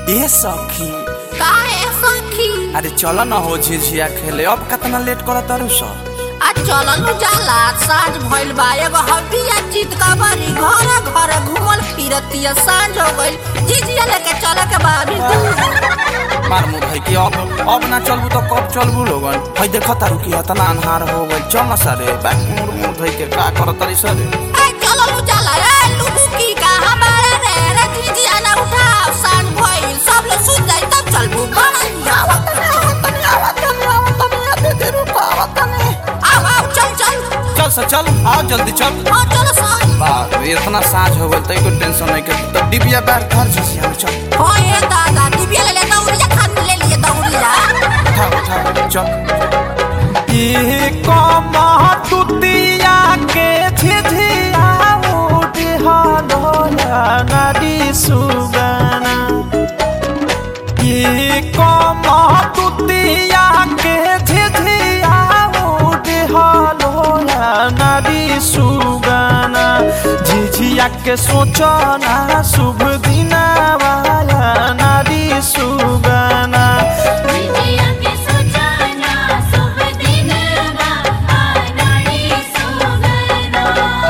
ए सखी काहे सखी अरे चल न हो झिझिया खेले अब कितना लेट कर तारू स आ चलनु जाला साँझ भइल बा एगो हड्डिया जीत का बारी घर घर घूमल फिरतिया साँझ हो गइल जीजिया लेके चले के बा अभी दूर मार मुँह भाई कि अब अब ना चलबू तो कब चलबू लोगन भाई देख तारू कि इतना अन्हार हो गइल चल न सारे बैक मुड़ मुड़ भाई के का कर तारी सरे ए चलनु जाला ए लुबु की कहाँ बारे रे रे जीजिया ना उठाओ साँझ भइल सब लोग सुत जाई तब चलबू बड़ा आओ आओ चल चल चल स चल आओ जल्दी चल हाँ चलो साँझ बाप रे इतना साँझ हो गइल तई को टेंशन नहीं के तो डिबिया बैठ घर झिझिया में चल हाँ ये दादा डिबिया ले ले दौड़िया खान ले लिए दौड़िया उठा उठा चल ये कमतुतिया के झिझिया उठे हलोया नदी सुगना ये कमतुतिया के झिझिया उठे हलोया नदी सुगना झिझिया के सोचना शुभ दिना वाला नदी सुगना विजया के सुजाना शुभ दिन बा आनाड़ी सुगना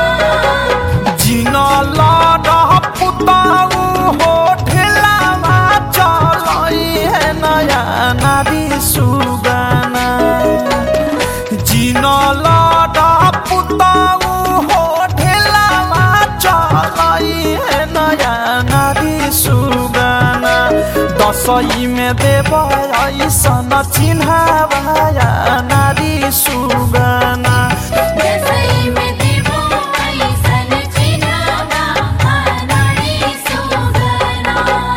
जिन लडह पुताऊ हो ढेलावा चलई है नया नारी सुगाना जिन लडह पुताऊ हो ढेलावा चलई है नया नारी सुगाना दसई में देव ऐसन चिन्हावाया नारी सुगाना दसई में देवो ऐसन चिन्हावा आनाड़ी सुगना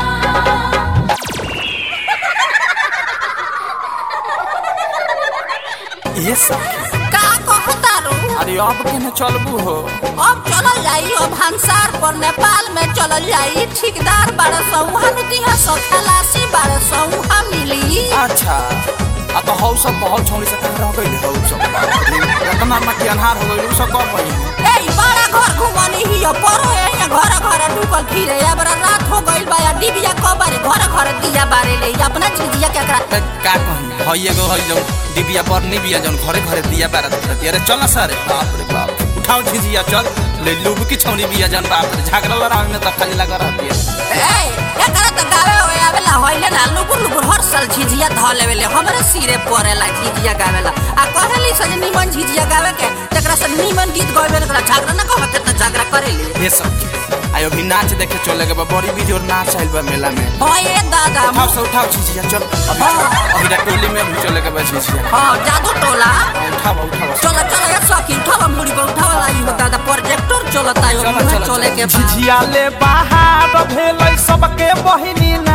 ये सखी का कहतारू अरे अब के न चलबू हो अब चलल जाई अब हंसार पर नेपाल में चलल जाई ठेकेदार बारह सौ वहाँ दिहा सौ खलासी बारह सौ वहाँ मिली अच्छा आ तो हौ सब बहुत छौरी से कह रह गइल हौ सब इतना ना कि अन्हार हो गइल उ सब कब भइल ए बड़ा घर घुमनी ही परो है यहाँ घर घर डूबल फिरे अब रात हो गइल बा या डिबिया कबारे घर घर दिया बारे ले अपना चीजिया के करा त का कही हई एगो हई जौन डिबिया पर निबिया जौन घरे घरे दिया बारा देती अरे चल ना सारे बाप रे बाप उठाओ झिझिया चल ले लूब की छौरी बिया जौन बाप रे झगड़ा लड़ाई में त खाली लगा रहती है ए एकरा त गावे होए आवेला होइले ना लुकुर लुकुर हर साल झिझिया ध लेवेले हमरे सिरे परेला झिझिया गावेला आ कहली सजे निमन झिझिया गावे के तेकरा से निमन गीत गावेला तोरा झगड़ा ना कहत त झगड़ा करेली ये सब आयो भी नाच देखे चले के बा बड़ी वीडियो नाच आइल बा मेला में हाँ ये दादा उठाओ से उठाओ झिझिया चल अभी अभी टोली में भी चले के बा झिझिया हाँ जादू टोला उठाओ उठाओ चलो चलो ये सखी उठावा मुड़ी पे उठावा लाई हो दादा प्रोजेक्टर चलता है चलो, उहे चलो, चले के बा झिझिया ले बाहर भेलै सबके बहिनी ना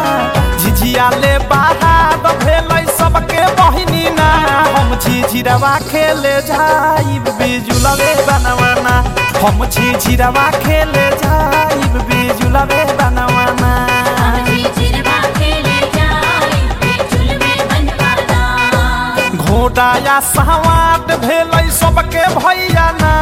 झिझिया ले बाहर भेलै सबके बहिनी ना हम झिझिरवा खेले जाइब बिजुलवे बनवाना हम झिझिरवा खेले जाइब बिजुलवे बनवाना आजी चिरवा खेले जाई बेचुल में बनवाना घोड़ा सहवाद भेलै सबके भैया ना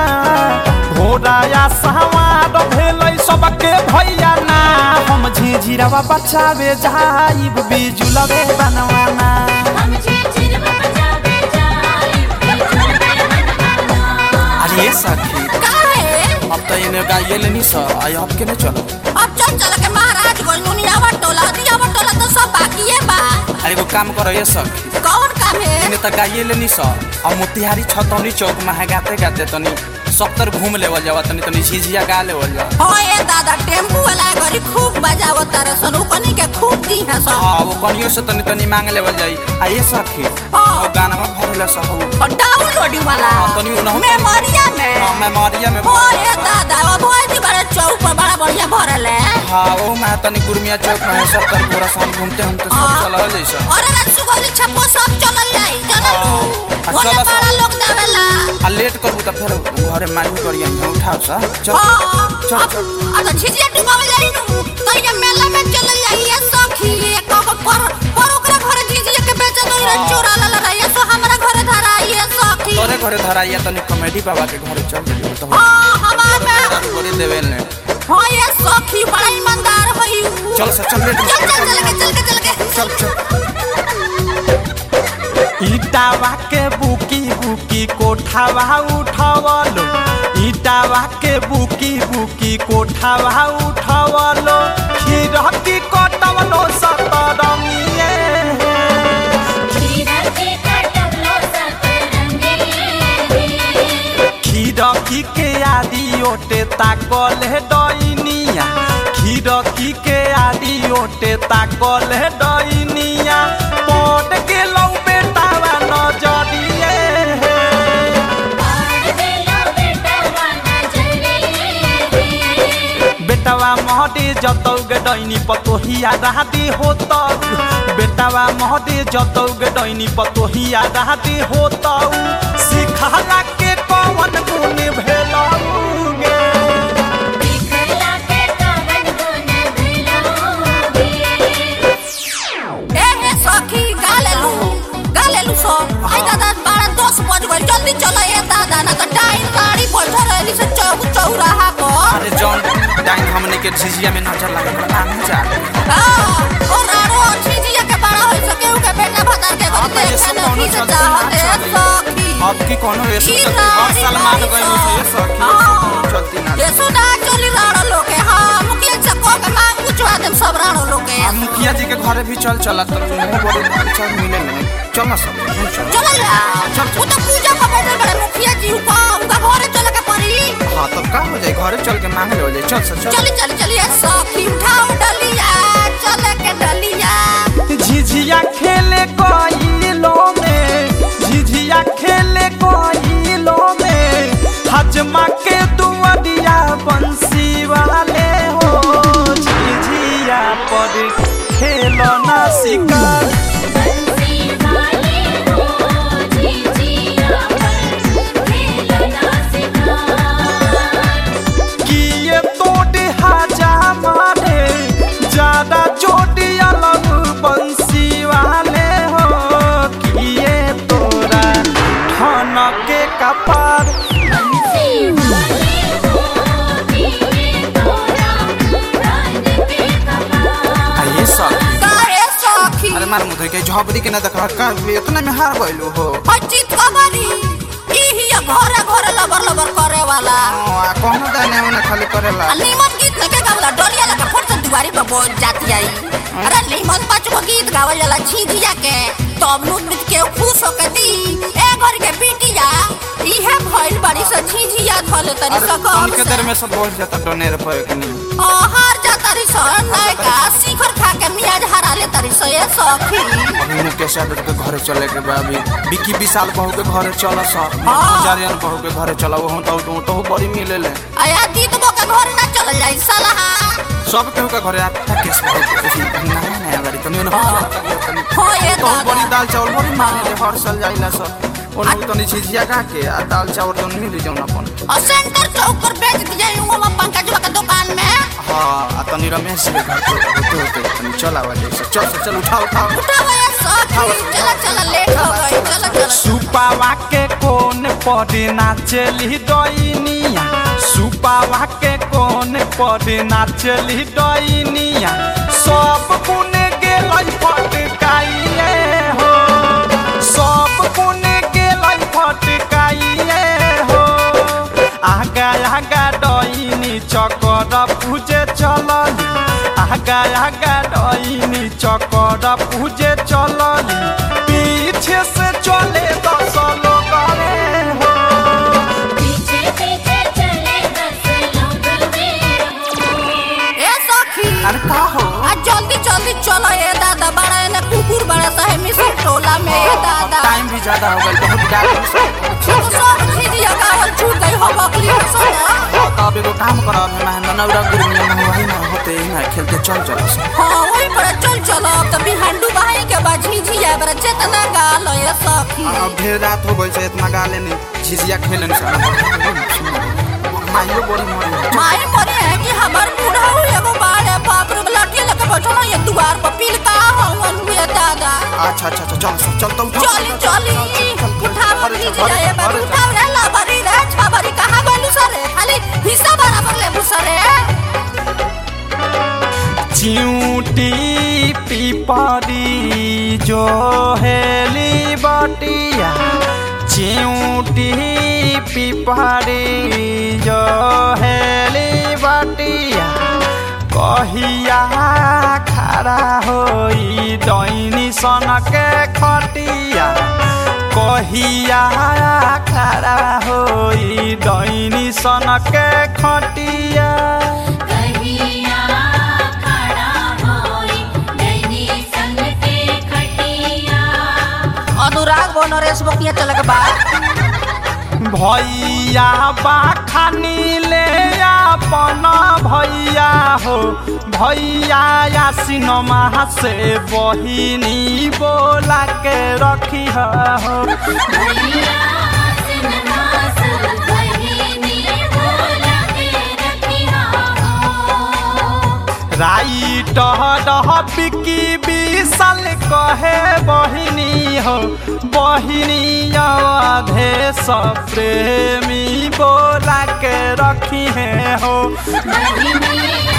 घोड़ा सहवाद भेलै सबके भैया ना हम झिझिरवा बचावे जाइब बिजुलवे बनवाना हम जी चिरवा बजावे जाई बेचुल में बनवाना अरे ये सखी काहे अब तो इन्हें गाइए लेनी सा आई अब के नहीं चलो अब चल चल के महाराज गोल नुनियावा टोला दियावा टोला तो सब बाकी है बा अरे एगो काम करो ये सखी कौन काम है इन्हें तो गाइए लेनी सा और मोतिहारी छतौनी चौक में है गाते गाते तनी सत्तर घूम लेवल जावा तनी तनी झिझिया गा लेवल जा हाँ ये दादा टेम्पू वाला घरी खूब बजावो तारे सन कनी के खूब दी है सब हाँ वो कनियो से तनी तनी मांग लेवल जाई आ ये सखी हाँ। वो गाना में भरले सब और डाउनलोडिंग वाला हाँ, तनी उनहु- मेमोरिया में हाँ मेमोरिया में हाँ ये दादा वो बहुत ही बड़ा चौक पर बड़ा बढ़िया भरल है हाँ वो मैं तनी गुरमिया चौक में है सत्तर पूरा शाम घूमते हम तो सब चला जैसा और रसगुल्ले छप्पो सब चलल जाई चलल हाँ। तू आ, बोले चलो सब। बड़ा लोग देवेला आ लेट करबू तो फिर घरे मालूम करिए हम उठाओ सा चल हाँ चल अब चल अब तो झिझिया डुबावे जाई नु तो ये मेला में चलल जाई ये सखी ये कब पर पर ओकरा घरे झिझिया के बेचल रे हाँ। चोरा ला ला ये सो हमरा घरे धरा ये सखी तोरे घरे धराइया तनी कॉमेडी बाबा के घरे चल गेली तो हाँ हमार में तोरे देवेल ने हाँ ये सखी बड़ा ईमानदार है उ। चल सर चल लेट चल चल चल के चल के चल के चल चल ईटावा के बुकी बुकी कोठावा उठवलो ईटावा के बुकी बुकी कोठावा उठवलो खीरकी कटवलो सतरंगिए खीरा के कटवलो सतरंगी खीरकी के आदि ओटे ताकल है डइनिया खीरकी के आदि ओटे ताकल है डइनिया पट के लौ बेटावा नजरिए पार देलो बेटा वाना जरी बेटावा महदे जतौ गे डैनी पतोहिया राहती होतौ बेटावा महदे जतौ गे डैनी पतोहिया राहती होतौ सिखाला के कवन गुण भेलौ गे दिखला के कवन गुण भेलोगे ए हे सखी गालेलू गालेलू सो आई दादा बारह दस बज गए जल्दी चलो ए दादा ना तो टाइम गाड़ी बैठल रहली से चौ चौराहा पर अरे जॉन टाइम हमने के झिझिया में नजर लगे तो नाम जा हाँ, और आरो झिझिया के बड़ा होई सके उ के बेटा भतार के अब घर ये देखे सब न कौनो की से चलते चाहत ना है चले। सखी अब की कोनो ये की सब राड़ी हर सलमान राड़ी गए से ये सखी हाँ। चलती ना ये सुना चली राड़ो लोग के हाँ मुखिया से को के मांग पूछवा देम सब राड़ो लोग के अब मुखिया जी के घरे भी चल चला तो मुंह बड़े भारी चल मिले नहीं चल ना सब हम चल चल जा वो तो पूजा का बैठल बड़े मुखिया जी उ का उनका घरे चले के पड़ी हाँ तब का हो जाए घरे चल के मांगे हो जाए चल सर चल चली चली चलिए सखी उठाओ डलिया चले के डलिया झिझिया खेले कोइलो में झिझिया खेले कोइलो में हजमा के दुआरिया बंसी वाले हो झिझिया पर खेलो ना शिकार बंसी वाले हो झिझिया पर खेलना सिखा किए तोड़ हाजा मारे ज्यादा चोटी अलग बंसी वाले हो किए तोरा ठन के कपार बंसी वाले हो दिए तोरा प्राण के कपार ये सब काहे सखी अरे मार मुझे के झोपड़ी के ना देखा का इतना में हार गइलो हो हचित कमरी इही घरे घरे लबर लबर करे वाला आ, कौनो दाने उन्हें खाली करेला आ नीमन गीत लगे गावला डोलिया लगे फट से दुआरी पर बोल जाती आई अरे नीमन पाँच गो गीत गावल जाला झिझिया के तब नु नृत्य के खुश होके दी ए घर के बिटिया इहे भइल बड़ी से झिझिया धले तरी अरे सकम उनके देर में सब बोल जाता डोनेर पर के नहीं हार जा तरी स नयका शिखर खा के मियाज हरा ले तरी स ये सखी अभी मुकेश यादव के घरे चले के बा अभी विकी विशाल बहू के घरे चल सब हाँ। जारियन बहू के घरे चला वो तो तो तो बड़ी मिले ले आया दीद बो के घर ना चल जाई सलाहा सब केहू के घरे आता केस बहू के खुशी नया नया गाड़ी तनी उन्हें हो ये तो बड़ी दादा दाल चावल बड़ी मांगे हर साल जाइला सब और तो नहीं झिझिया का के आ दाल चावल तो मिल जाऊं अपन और सेंटर चौक पर बेच दिया हूँ पंकज के दुकान में हाँ आ तनी रमेश जी के घर पे होते होते तनी चल आवा जैसे चल चल चल उठा उठा उठाओ ये सखी चला चला लेट हो गई चला चला सुपावा के कोन पर नाचली डइनिया सुपावा के कोन पर नाचली डइनिया सब कुने गेलै फटकाइए हो सब कुने गेलै फटकाइए हो आगा आगा डइनी चकर पूजे चलली आगा आगा डइनी चकर पूजे चलली पीछे से चले दस लोग रे हो पीछे पीछे चले दस लोग मेरे ए सखी अरे का हो आ जल्दी जल्दी चलो ए दादा बड़ा ने कुकुर बड़ा सा है मिसर टोला में ए दादा टाइम भी ज्यादा हो गया बहुत गाड़ी तो सब झिझिया गावल छूट गई हो बकरी सब तो अब एगो काम कर अब मैं नौरा गुरु में ना वही ना होते ही ना खेलते चल चल हाँ वही पर चल चलो अब तो बिहांडू बहाई के बाद झिझिया बड़ा चेतना गाल ए सखी अब ढेर रात हो गई से इतना गाले नहीं झिझिया खेले नहीं माइयो बड़ी मरी माई मरे है कि हमार बूढ़ा हो एगो बाड़े बाप रे लड़की लेके बैठो ना ये द्वार पर पील का हवन हुए दादा अच्छा अच्छा अच्छा चल सब चल तो उठा चली चली उठा बकरी जी जाए बाबू उठा रे ला बरी रे छा बरी कहां गलू सरे खाली हिस्सा बराबर ले सरे चिऊटी पिपरी जो हेली बटिया चिऊटी पिपरी जो हेली बटिया कहिया खड़ा होई दैनी सनके खटिया कहिया खड़ा होई दैनी सनके खटिया कहिया खड़ा होई दैनी संग के खटिया अनुराग बो नरेश बकिया चल के बाद भैया बाखानी ले अपन भैया हो भैया या सिनेमा से बहिनी बोला के रखी हो भैया सिन्हा सुर बहिनी बोला के रखिया हो राइट बिकी विशाल कहे बहिनी हो बहिनी अधे प्रेमी बोला के रखी है हो बहिनी